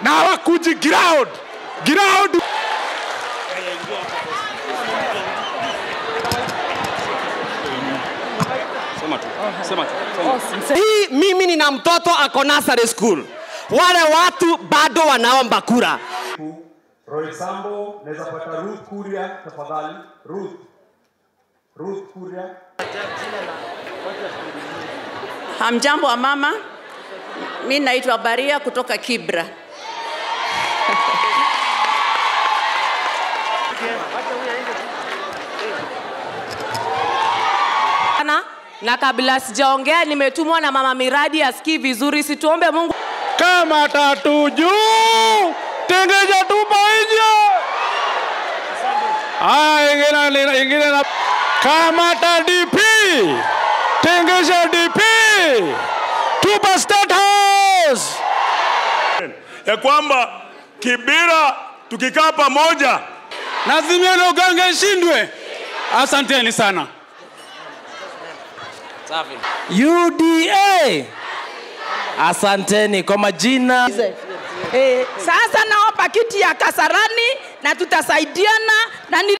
na hawakuji ground ground. hii mimi nina mtoto ako nursery school wale watu bado wanaomba kura Roy Sambo, naweza pata Ruth Kuria tafadhali. Ruth. Ruth Kuria. Hamjambo wa mama, mi naitwa Baria kutoka Kibra. sana na kabla sijaongea nimetumwa na mama miradi asikii vizuri situombe mungu Kama tatu juu, tengeja tupa nje. Haya, ingine ingine na kamata DP, tengesha DP, tupa State House. ya kwamba Kibira tukikaa pamoja Nazimia na uganga ishindwe. Asanteni sana. uda asanteni kwa majina Sasa naomba kiti ya Kasarani na tutasaidiana na ni